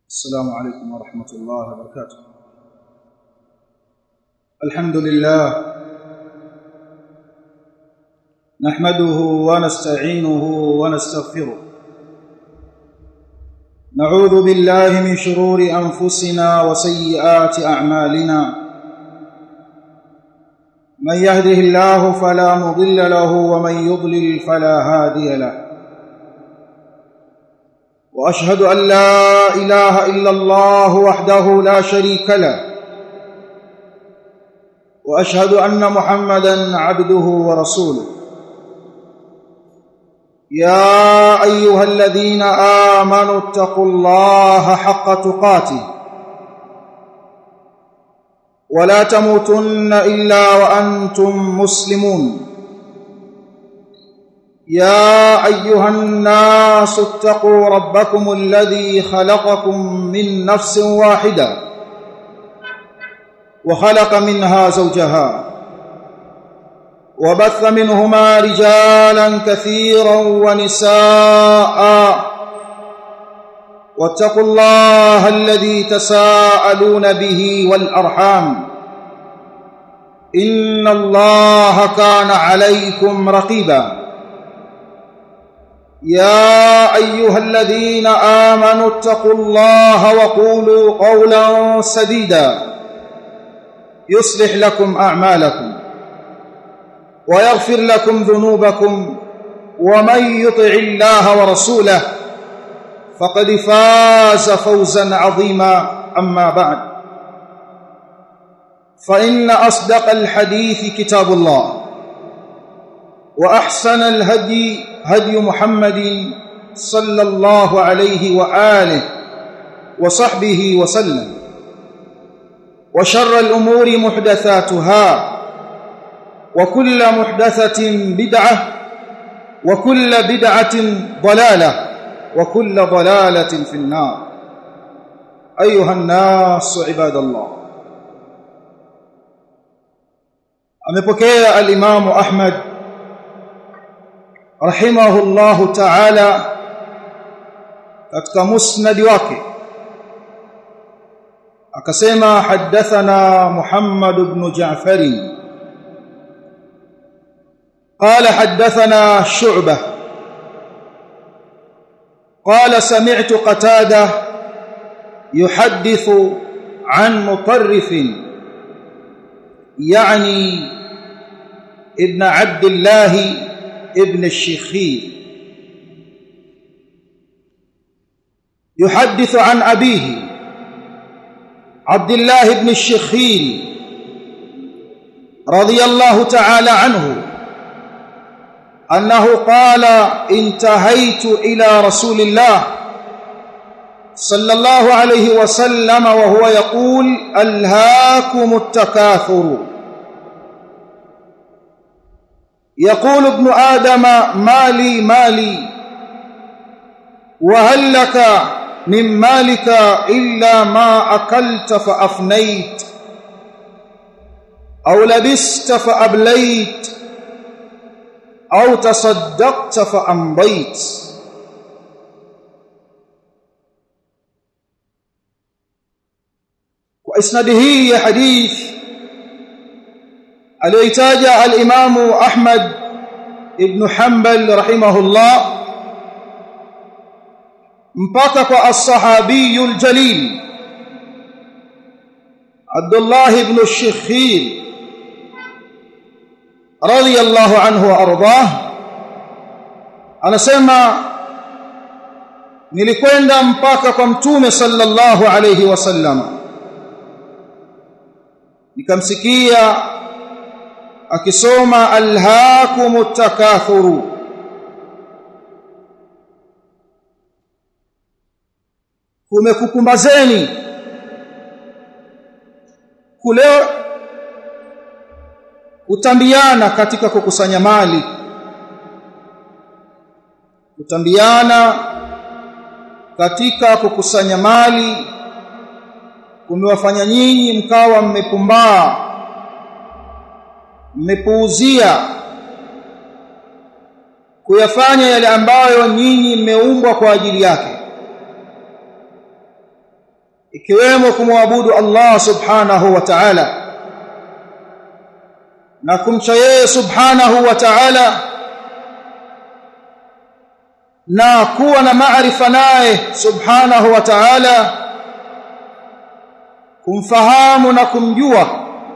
السلام عليكم ورحمة الله وبركاته الحمد لله نحمده ونستعينه ونستغفره نعوذ بالله من شرور أنفسنا وسيئات أعمالنا من يهده الله فلا مضل له ومن يضلل فلا هادي له واشهد ان لا اله الا الله وحده لا شريك له واشهد ان محمدا عبده ورسوله يا ايها الذين امنوا اتقوا الله حق تقاته ولا تموتن الا وانتم مسلمون يا ايها الناس اتقوا ربكم الذي خلقكم من نفس واحده وخلق منها زوجها وبث منهما رجالا كثيرا ونساء واتقوا الله الذي تساءلون به والارحام ان الله كان عليكم رقيبا يا ايها الذين امنوا اتقوا الله وقولوا قولا سديدا يصلح لكم اعمالكم ويغفر لكم ذنوبكم ومن يطع الله ورسوله فقد فاز فوزا عظيما اما بعد فان اصدق الحديث كتاب الله واحسن الهدي هدي محمد صلى الله عليه واله وصحبه وسلم وشر الامور محدثاتها وكل محدثه بدعه وكل بدعه ضلاله وكل ضلاله في النار ايها الناس عباد الله amepokea al-Imam Ahmad rahimahullahu ta'ala katika musnad wake akasema hadathana Muhammad ibn Ja'far قال حدثنا شعبة قال سمعت قتادة يحدث عن مطرف يعني ابن عبد الله ابن الشخير يحدث عن أبيه عبد الله بن الشخير رضي الله تعالى عنه أنه قال انتهيت إلى رسول الله صلى الله عليه وسلم وهو يقول ألهاكم التكاثر يقول ابن آدم مالي مالي وهل لك من مالك إلا ما أكلت فأفنيت أو لبست فأبليت أو تصدقت فأمضيت وإسناده حديث aliyoitaja al-Imamu Ahmad ibn Hanbal rahimahullah mpaka kwa as-sahabi al-jalil Abdullah ibn Shikhir radiyallahu anhu wa ardah anasema nilikwenda mpaka kwa mtume sallallahu alayhi wasallam nikamsikia akisoma alhaakumut takathuru kumekukumbazeni kule kutambiana katika kukusanya mali kutambiana katika kukusanya mali kumewafanya nyinyi mkawa mmepumbaa mmepuuzia kuyafanya yale ambayo nyinyi mmeumbwa kwa ajili yake ikiwemo kumwabudu Allah subhanahu wa ta'ala na kumcha yeye subhanahu wa ta'ala na kuwa na maarifa naye subhanahu wa ta'ala kumfahamu na kumjua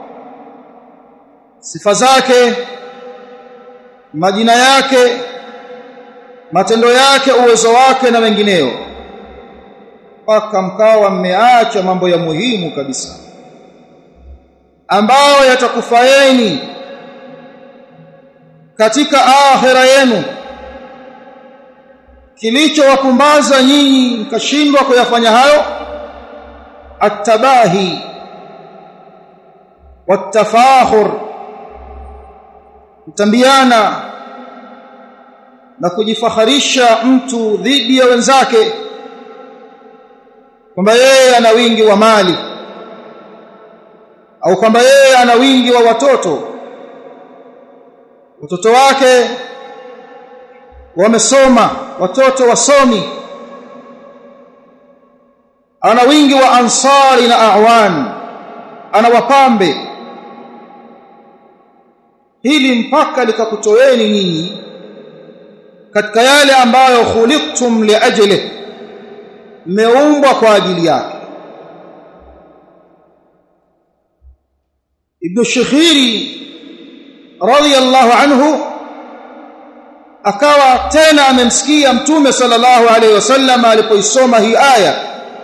sifa zake majina yake matendo yake uwezo wake na mengineyo mpaka mkawa mmeacha mambo ya muhimu kabisa ambayo yatakufaeni katika akhira yenu kilichowapumbaza nyinyi mkashindwa kuyafanya hayo atabahi watafakhur kutambiana na kujifaharisha mtu dhidi ya wenzake kwamba yeye ana wingi wa mali au kwamba yeye ana wingi wa watoto watoto wake wamesoma watoto wasomi ana wingi wa ansari na awan ana wapambe hili mpaka likakutoeni nyinyi katika yale ambayo khuliqtum liajli mmeumbwa kwa ajili yake ibn shikhiri radiyallahu anhu akawa tena amemsikia mtume sallallahu alayhi wasallam alipoisoma hii aya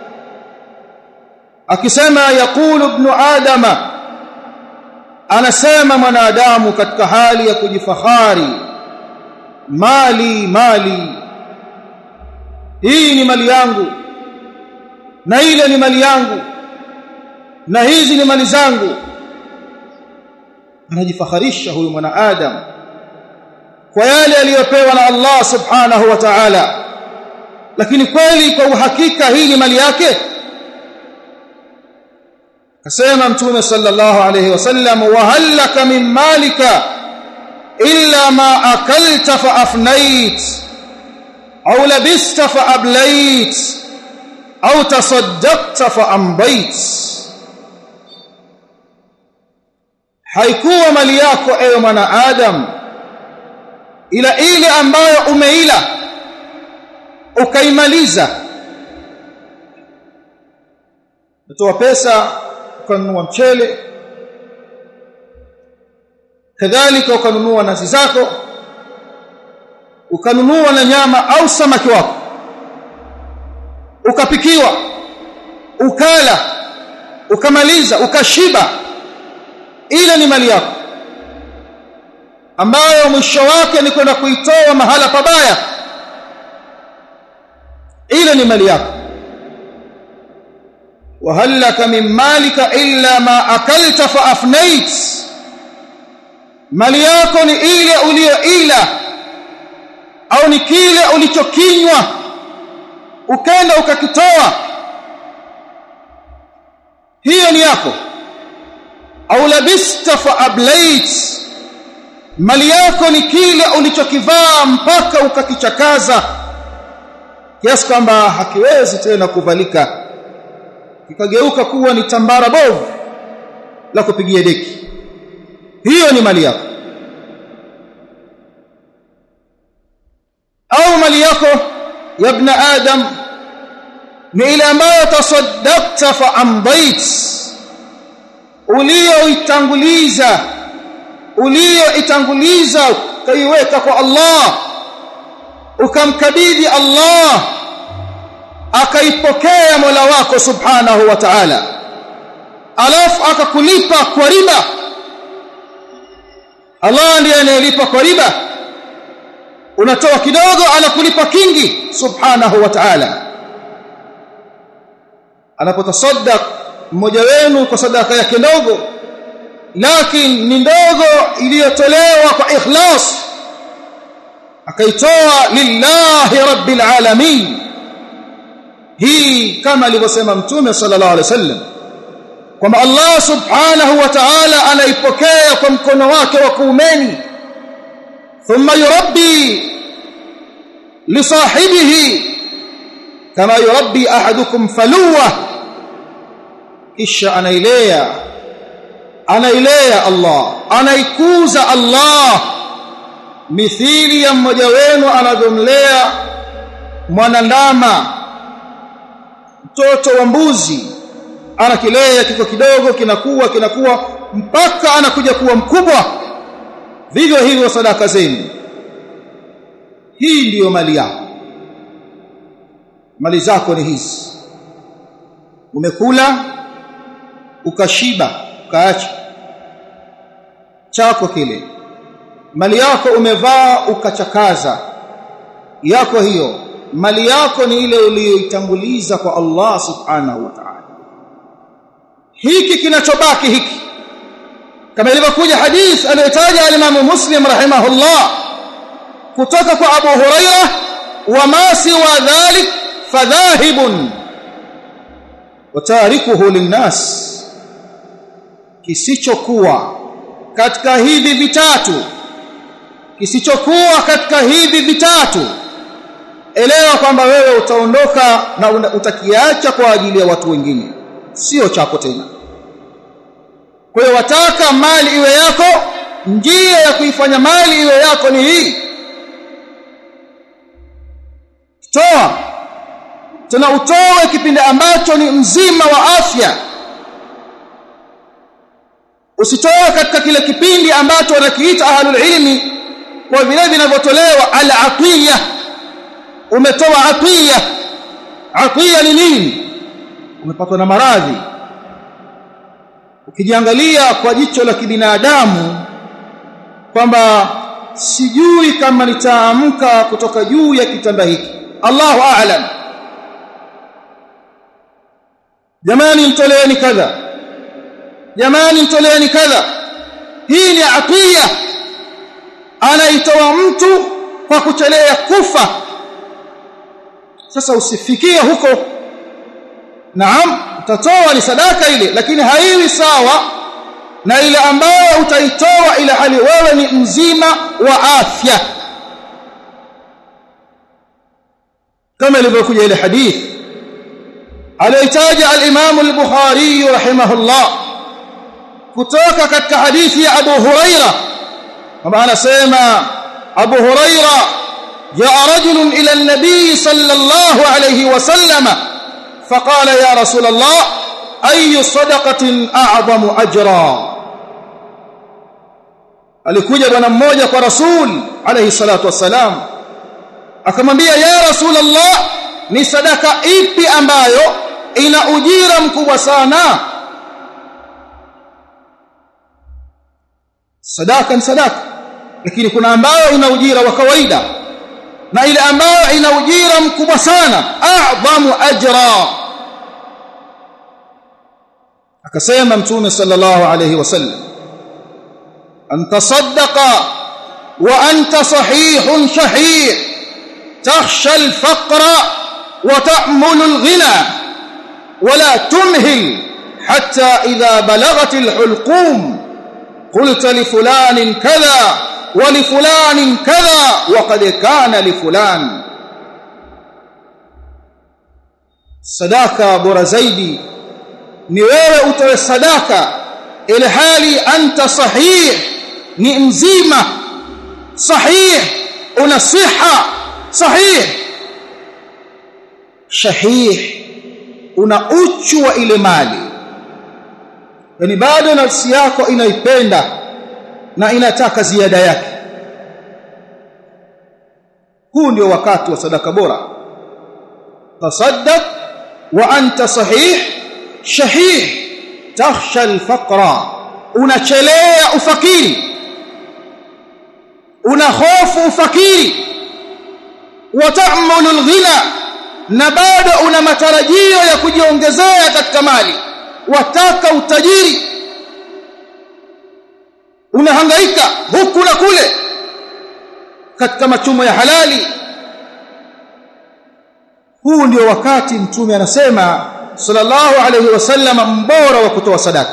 akisema yaqulu ibn adama anasema mwanadamu katika hali ya kujifahari mali mali hii ni mali yangu na ile ni mali yangu na hizi ni mali zangu anajifaharisha huyu mwanadamu kwa yale aliyopewa na Allah subhanahu wa ta'ala lakini kweli kwa uhakika hii ni mali yake kasema mtume sallallahu alayhi wasallam wa halaka min malika illa ma akalta fa afnait au labista fa ablait au tasaddaqta fa ambait haikuwa mali yako ewe mwanadamu ila ile ambayo umeila ukaimaliza utoa pesa ukanunua mchele kadhalika ukanunua nazi zako ukanunua na nyama au samaki wako ukapikiwa ukala ukamaliza ukashiba ile ni mali yako ambayo mwisho wake ni kwenda kuitoa mahala pabaya ile ni mali yako وهلك من مالك إلا ما أكلت فأفنيت mali yako ni ile uliyoila au ni kile ulichokinywa ukenda ukakitoa hiyo ni yako au labista fa ablait mali yako ni kile ulichokivaa mpaka ukakichakaza kiasi kwamba hakiwezi tena kuvalika kikageuka kuwa ni tambara bovu la kupigia deki hiyo ni mali yako au mali yako ya ibn adam ni ile ambayo tasaddaqta fa amdait ulioitanguliza ulioitanguliza kaiweka kwa Allah ukamkabidhi Allah akaipokea Mola wako subhanahu wa ta'ala alafu akakulipa kwa riba Allah ndiye anayelipa kwa riba unatoa kidogo anakulipa kingi subhanahu wa ta'ala anapotasaddaq mmoja wenu kwa sadaka yake ndogo lakini ni ndogo iliyotolewa kwa ikhlas akaitoa lillahi rabbil alamin hii kama alivyosema mtume sallallahu alaihi wasallam kwamba Allah subhanahu wa ta'ala anaipokea kwa mkono wake wa kuumeni thumma yurabbi li sahibihi kama yurabbi ahadukum faluwa kisha anailea anailea Allah anaikuza Allah mithili ya mmoja wenu anavyomlea mwanandama mtoto wa mbuzi anakilea kiko kidogo kinakuwa kinakuwa mpaka anakuja kuwa mkubwa vivyo hivyo sadaka zenu hii ndiyo mali yako mali zako ni hizi umekula ukashiba ukaacha chako kile mali yako umevaa ukachakaza yako hiyo mali yako ni ile uliyoitanguliza kwa Allah subhanahu wa ta'ala hiki kinachobaki hiki kama ilivyokuja hadith aliyotaja al-Imam Muslim rahimahullah kutoka kwa Abu Huraira wa ma siwa dhalik fadhahibun wa tarikuhu linnas kisichokuwa katika hivi vitatu kisichokuwa katika hivi vitatu elewa kwamba wewe utaondoka na utakiacha kwa ajili ya watu wengine sio chako tena kwa hiyo wataka mali iwe yako njia ya kuifanya mali iwe yako ni hii toa tena utoe kipindi ambacho ni mzima wa afya usitoe katika kile kipindi ambacho wanakiita ahlul ilmi kwa vile vinavyotolewa al-atiya umetoa atiya atiya ni nini umepatwa na maradhi ukijiangalia kwa jicho la kibinadamu kwamba sijui kama nitaamka kutoka juu ya kitanda hiki Allahu a'lam jamani mtoleeni kadha jamani mtoleeni kadha hii ni atiya anaitoa mtu kwa kuchelea kufa sasa usifikie huko naam utatoa ni sadaka ile lakini haiwi sawa na ile ambayo utaitoa ile hali wewe ni mzima wa afya kama ilivyokuja ile hadith aliyotaja al-Imam al-Bukhari rahimahullah kutoka katika hadithi ya Abu Huraira kama anasema Abu Huraira jaa rajulun ila an-nabi sallallahu alayhi wasallam faqala ya rasul Allah ayu sadaqatin a'zamu ajra alikuja bwana mmoja kwa rasul alayhi salatu wasalam akamwambia ya rasul Allah ni sadaka ipi ambayo ina ujira mkubwa sana sadaka ni sadaka lakini kuna ambayo ina ujira wa kawaida na ile ambayo ina ujira mkubwa sana a'zamu ajra akasema mtume sallallahu alayhi wasallam an tasaddaqa wa anta sahihun shahih takhsha al-faqra wa ta'mulu al-ghina ولا تمهل حتى إذا بلغت الحلقوم قلت لفلان كذا ولفلان كذا وقد كان لفلان sadaka bora zaidi ni wewe utoe sadaka ile hali anta sahih ni mzima sahih una siha sahih shahih una uchu wa ile mali yani bado nafsi yako inaipenda na inataka ziada yake huu ndio wakati wa sadaka bora tasaddaq wa anta sahih shahih takhsha alfaqra unachelea ufakiri una hofu ufakiri wa ta'mulu alghina na bado una matarajio ya kujiongezea katika mali wataka utajiri unahangaika huku na kule katika machumo ya halali huu ndio wakati mtume anasema sallallahu alayhi wasallam mbora wa kutoa sadaka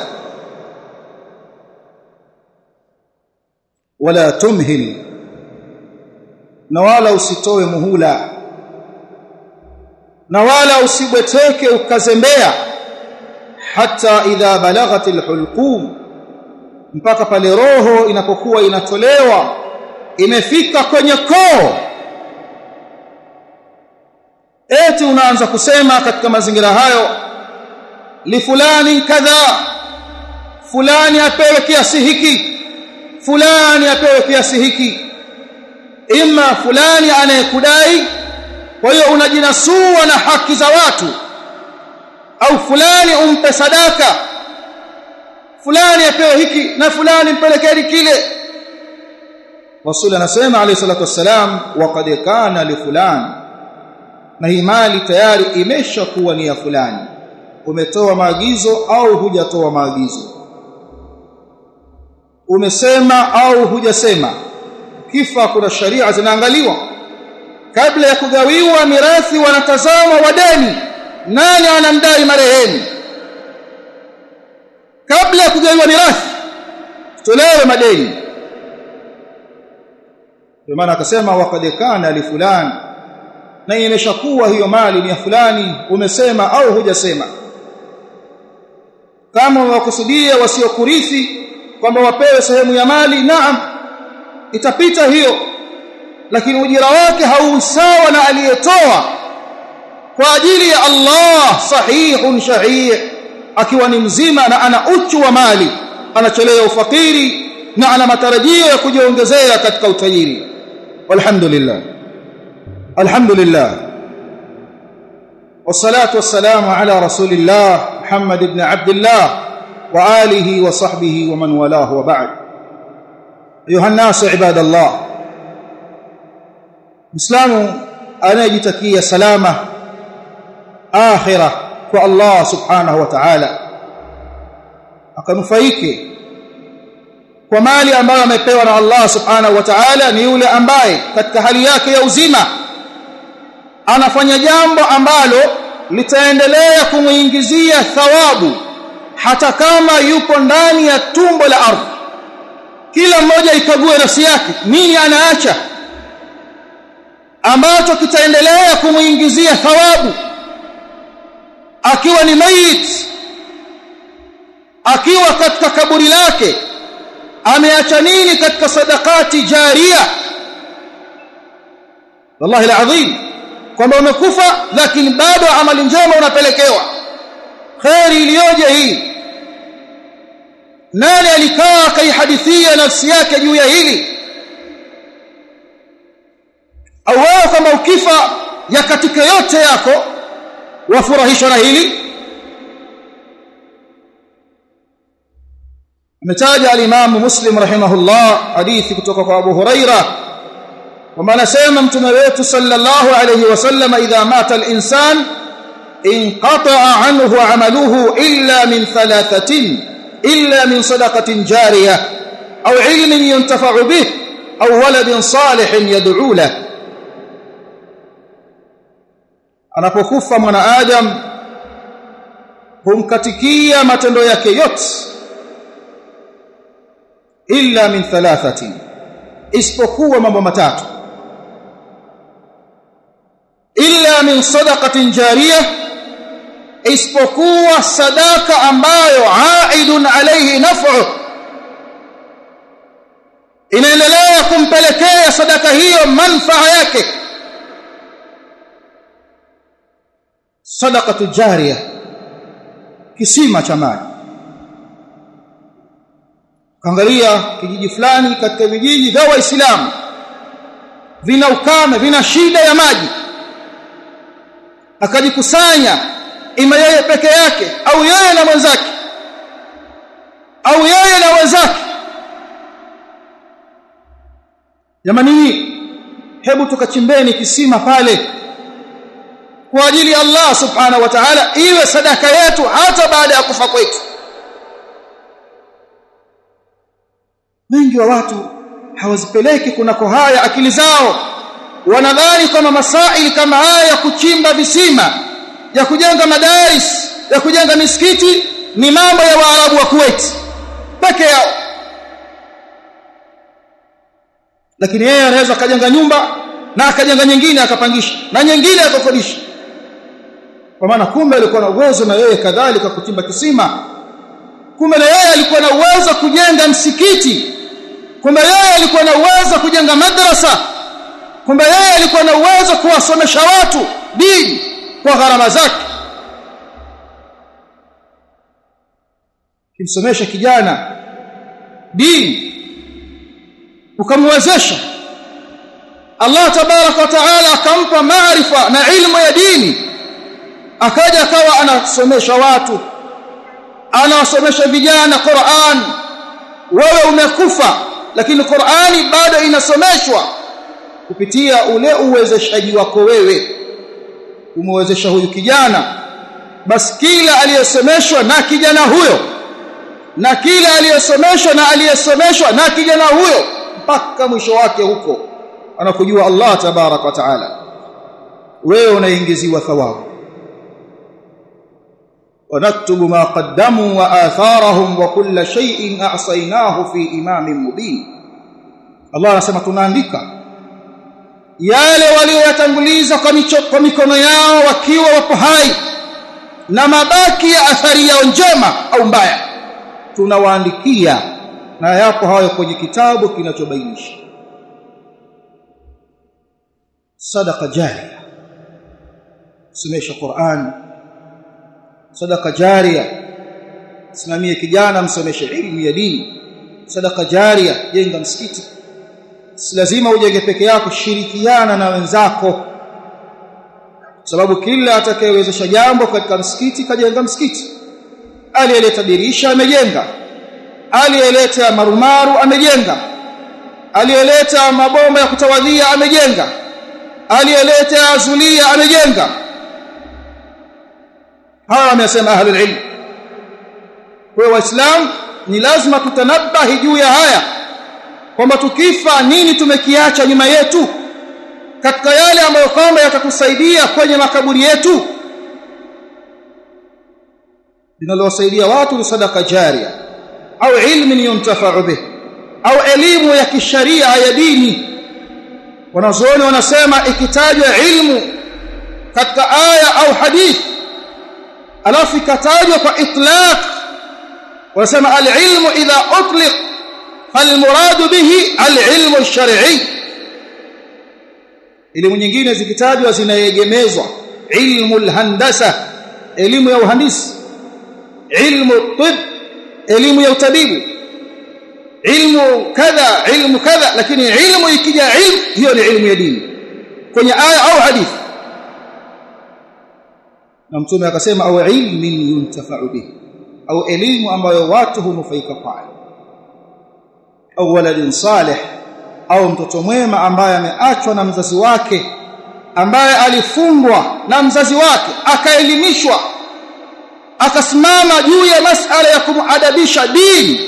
wala tumhil na wala usitoe muhula na wala usibweteke ukazembea hatta idha balaghat alhulqum mpaka pale roho inapokuwa inatolewa imefika kwenye koo eti unaanza kusema katika mazingira hayo li fulani kadha fulani apewe kiasi hiki fulani apewe kiasi hiki imma fulani anayekudai kwa hiyo unajinasua na haki za watu au fulani umpe sadaka fulani apewe hiki na fulani mpelekeni kile Rasul anasema alayhi salatu wassalam waqad kana li fulani na hii mali tayari imeshakuwa ni ya fulani umetoa maagizo au hujatoa maagizo umesema au hujasema kifa kuna sharia zinaangaliwa kabla ya kugawiwa mirathi wanatazama wadeni nani anamdai marehemu kabla ya kugawiwa mirathi tolewe madeni kwa maana akasema waqad kana li fulani na imeshakuwa hiyo mali ni ya fulani umesema au hujasema kama wakusudia wasiokurithi kwamba wapewe sehemu ya mali naam itapita hiyo lakini ujira wake hausawa na aliyetoa kwa ajili ya Allah sahihun shahih akiwa ni mzima na ana uchu wa mali anachelea ufakiri na ana matarajio ya kujiongezea katika utajiri walhamdulillah alhamdulillah والصلاه والسلام على رسول الله محمد بن عبد الله واله وصحبه ومن والاه وبعد ايها الناس عباد الله مسلم anayejitakia salama akhirah kwa Allah subhanahu wa ta'ala akanufaike kwa mali ambayo amepewa na Allah subhanahu wa ta'ala ni yule ambaye katika hali yake ya uzima anafanya jambo ambalo litaendelea kumuingizia thawabu hata kama yupo ndani ya tumbo la ardhi kila mmoja ikague nafsi yake nini anaacha ambacho kitaendelea kumuingizia thawabu akiwa ni mayit akiwa katika kaburi lake ameacha nini katika sadakati jaria wallahi alazim kwamba umekufa lakini bado amali njema unapelekewa khairi iliyoje hii nani alikaa akaihadithia nafsi yake juu ya hili au wewe kama ukifa ya katika yote yako wafurahishwa na hili ametaja al-Imam Muslim rahimahullah hadithi kutoka kwa Abu Huraira kwamba anasema mtume wetu sallallahu alayhi wasallam idha mata al-insan inqata'a anhu 'amaluhu illa min thalathatin illa min sadaqatin jariyah aw 'ilmin yuntafa'u bih aw waladin salihin yad'u lahu anapokufa mwanadamu humkatikia matendo yake yote illa min thalathati isipokuwa mambo matatu illa min sadaqatin jariyah isipokuwa sadaka ambayo aidun alayhi naf'u inaendelea kumpelekea sadaka hiyo manfaa yake sadaqatu jariya kisima cha maji kaangalia kijiji fulani katika vijiji vya waislamu vina ukame vina shida ya maji akajikusanya ima yeye peke yake au yeye na mwenzake au yeye na wenzake jamani hebu tukachimbeni kisima pale kwa ajili ya Allah subhanahu wa ta'ala iwe sadaka yetu hata baada ya kufa kwetu wengi wa watu hawazipeleki kunako haya akili zao wanadhani kama masaili kama haya ya kuchimba visima ya kujenga madaris ya kujenga misikiti ni mambo ya waarabu wa Kuwait peke yao lakini yeye anaweza akajenga nyumba na akajenga nyingine akapangisha na nyingine akakodisha kwa maana kumbe alikuwa na uwezo na yeye kadhalika kuchimba kisima kumbe na yeye alikuwa na uwezo kujenga msikiti kumbe yeye alikuwa na uwezo kujenga madrasa kumbe yeye alikuwa na uwezo kuwasomesha watu dini kwa gharama zake kimsomesha kijana dini ukamwezesha Allah tabarak wa taala akampa maarifa na ilmu ya dini akaja akawa anasomesha watu anawasomesha vijana Qur'an wewe umekufa lakini Qur'ani bado inasomeshwa kupitia ule uwezeshaji wako wewe umewezesha huyu kijana basi kila aliyesomeshwa na kijana huyo na kila aliyesomeshwa na aliyesomeshwa na kijana huyo mpaka mwisho wake huko anakujua Allah tabarak wa taala wewe unaingiziwa thawabu ونكتب ما قدموا وآثارهم وكل شيء أعصيناه في إمام مبين الله anasema tunaandika yale walioyatanguliza kwa mikono yao wakiwa wapo hai na mabaki ya athari yao njema au mbaya tunawaandikia na yapo hayo kwenye kitabu kinachobainisha sadaqa jariya somesha Qur'an sadaka jaria simamie kijana msomeshe ilmu ya dini sadaka jaria jenga msikiti si lazima ujenge peke yako shirikiana na wenzako sababu kila atakayewezesha jambo katika msikiti kajenga msikiti aliyeleta dirisha amejenga aliyeleta marumaru amejenga aliyeleta mabomba ya kutawadhia amejenga aliyeleta zulia amejenga hawa wamesema ahlul ilm kwa waislamu ni lazima tutanabahi juu ya haya kwamba tukifa nini tumekiacha nyuma yetu katika yale ambayo kwamba yatatusaidia kwenye makaburi yetu linalowasaidia watu ni sadaka jaria au ilmu yuntafa'u bih au elimu ya kisharia ya dini wanazuoni wanasema ikitajwa ilmu katika aya au hadithi alafu ikatajwa kwa itlaq wanasema al-ilmu idha utliq falmuradu bihi al-ilmu ash-shar'i elimu nyingine zikitajwa zinaegemezwa ilmu al-handasa elimu ya uhandisi ilmu tib elimu ya utabibu ilmu kadha ilmu kadha lakini ilmu ikija ilmu hiyo ni ilmu ya dini kwenye aya au hadithi na mtume akasema au ilmin yuntafa'u bihi au elimu ambayo watu hunufaika kwayo au waladin salih au mtoto mwema ambaye ameachwa na mzazi wake ambaye alifungwa na mzazi wake akaelimishwa akasimama juu ya masala ya kumuadabisha dini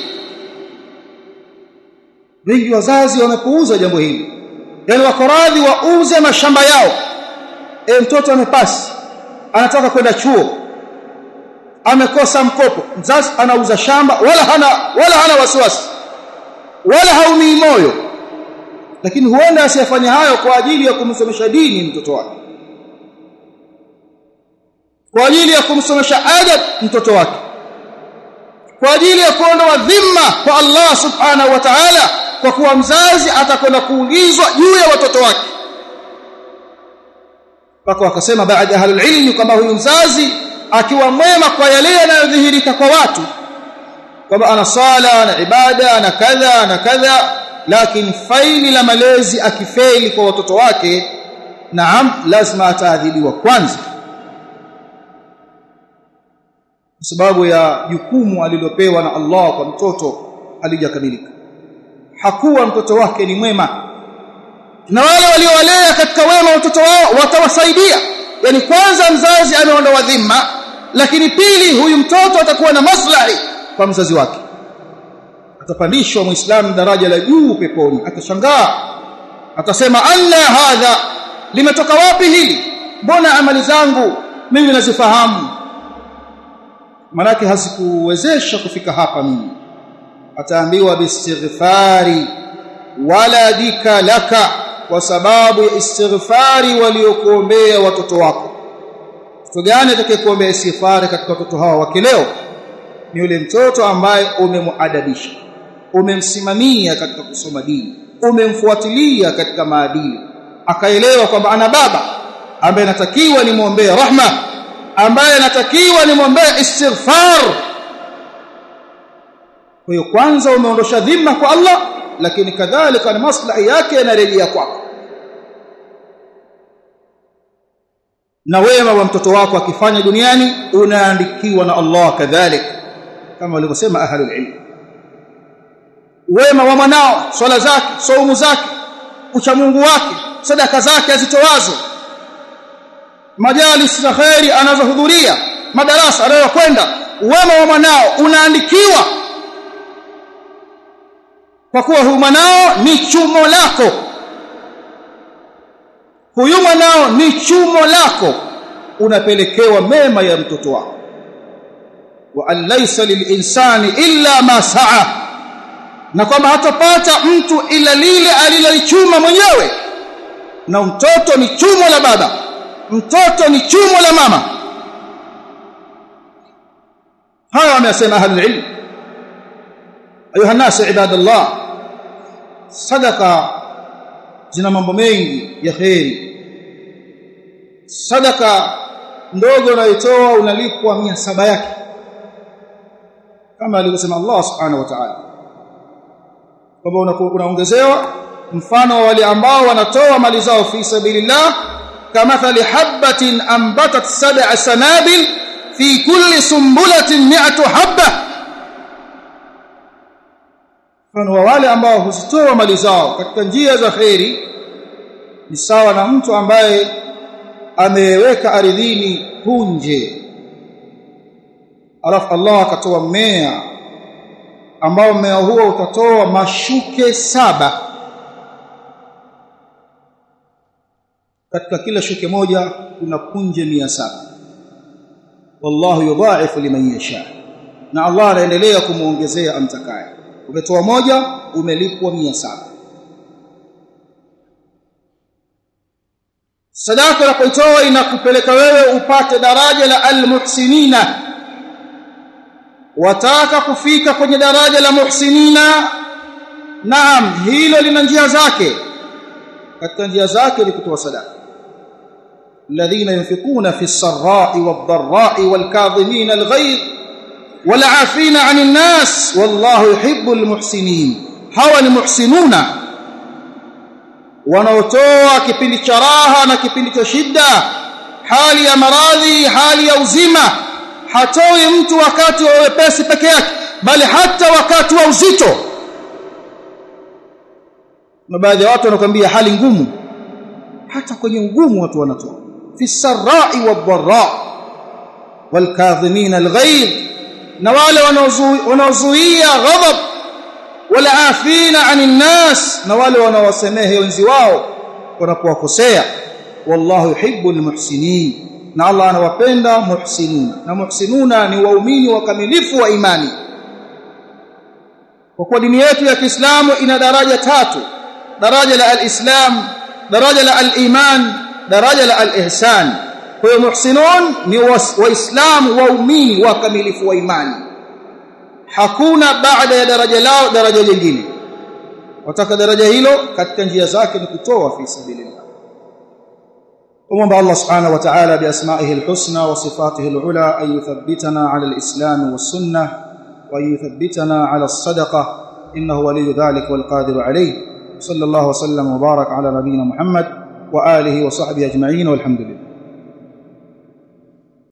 wengi wazazi wamepuuza jambo hili yani wako radhi wauze mashamba yao e mtoto amepasi anataka kwenda chuo amekosa mkopo mzazi anauza shamba wala hana wala hana wasiwasi wala haumii moyo lakini huenda asiyafanya hayo kwa ajili ya kumsomesha dini mtoto wake kwa ajili ya kumsomesha adab mtoto wake kwa ajili ya kuondoa dhima kwa Allah subhanahu wa ta'ala kwa kuwa mzazi atakwenda kuulizwa juu ya watoto wake mpaka wakasema baada ya ahlul ilmi kwamba huyu mzazi akiwa mwema kwa yale yanayodhihirika kwa watu kwamba ana sala na ibada na kadha na kadha lakini faili la malezi akifeli kwa watoto wake naam lazima ataadhibiwa kwanza kwa sababu ya jukumu alilopewa na Allah kwa mtoto alijakamilika hakuwa mtoto wake ni mwema na wale waliowalea katika wema watoto wao watawasaidia yani kwanza mzazi ameondoa dhima lakini pili huyu mtoto atakuwa na maslahi kwa mzazi wake atapandishwa muislamu daraja la juu peponi atashangaa atasema anna hadha limetoka wapi hili mbona amali zangu mimi nazifahamu manake hazikuwezesha kufika hapa mimi ataambiwa bistighfari waladika laka kwa sababu ya istighfari waliokuombea watoto wako mtoto gani atakayekuombea istighfari katika watoto hawa wa kileo ni yule mtoto ambaye umemuadabisha umemsimamia katika kusoma dini umemfuatilia katika maadili akaelewa kwamba ana baba ambaye anatakiwa nimwombee rahma ambaye anatakiwa nimwombee istighfar kwa hiyo kwanza umeondosha dhima kwa Allah lakini kadhalika na maslahi yake yanarejea kwako na wema wa mtoto wako akifanya duniani unaandikiwa na Allah kadhalik kama walivyosema ahlul ilm wema wa mwanao swala zake saumu zake uchamungu wake sadaka zake azitowazo majalis za khairi anazohudhuria madarasa anayokwenda wema wa mwanao unaandikiwa kwa kuwa huyu mwanao ni chumo lako huyu mwanao ni chumo lako unapelekewa mema ya mtoto wako wa an laysa lilinsani illa ma saa na kwamba hatapata mtu ila lile alilolichuma mwenyewe na mtoto ni chumo la baba mtoto ni chumo la mama haya wamesema ahlul ilm ayuha nas ibadallah sadaka zina mambo mengi ya khairi sadaka ndogo unayotoa unalipwa mia saba yake kama alivyosema Allah subhanahu wa ta'ala kwamba unaongezewa mfano wa wale ambao wanatoa mali zao fi sabilillah kamathali habatin ambatat sab'a sanabil fi kulli sumbulatin mi'atu habba mfano wa wale ambao huzitoa mali zao katika njia za khairi ni sawa na mtu ambaye ameweka ardhini punje alafu Allah akatoa mmea ambao mmea huo utatoa mashuke saba katika kila shuke moja kuna punje mia saba wallahu yudha'ifu liman yasha na Allah anaendelea kumuongezea amtakaye umetoa moja umelipwa mia saba sadaka unapoitoa inakupeleka wewe upate daraja la almuhsinina wataka kufika kwenye daraja la muhsinina naam hilo lina njia zake katika njia zake ni kutoa sadaka alladhina yunfikuna fi sarra'i wad-dharra'i wal-kadhimina al-ghayz wal-'afina 'anil nas wallahu yuhibbul muhsinin hawa ni muhsinuna wanaotoa kipindi cha raha na kipindi cha shida hali ya maradhi hali ya uzima hatoi mtu wakati wa wepesi peke yake bali hata wakati wa uzito na baadhi ya watu wanakuambia hali ngumu hata kwenye ugumu watu wanatoa fi sarai wadh-dharra wal-kadhimin al-ghayb na wale wanaozuia ghadab wala afina anin nas na wale wanaowasamehe wenzi wao wanapowakosea wallahu yuhibbul muhsinin na Allah anawapenda muhsinun na muhsinuna ni waumini wakamilifu wa imani kwa kuwa dini yetu ya Kiislamu ina daraja tatu daraja la al-islam daraja la al-iman daraja la al-ihsan kwa hiyo muhsinun ni waislamu waumini wakamilifu wa imani hakuna baada ya daraja lao daraja lingine wataka daraja hilo katika njia zake ni kutoa fi sabilillah ومن الله سبحانه وتعالى بأسمائه الحسنى وصفاته العلى أن يثبتنا على الإسلام والسنة وأن يثبتنا على الصدقة إنه ولي ذلك والقادر عليه صلى الله وسلم وبارك على نبينا محمد وآله وصحبه أجمعين والحمد لله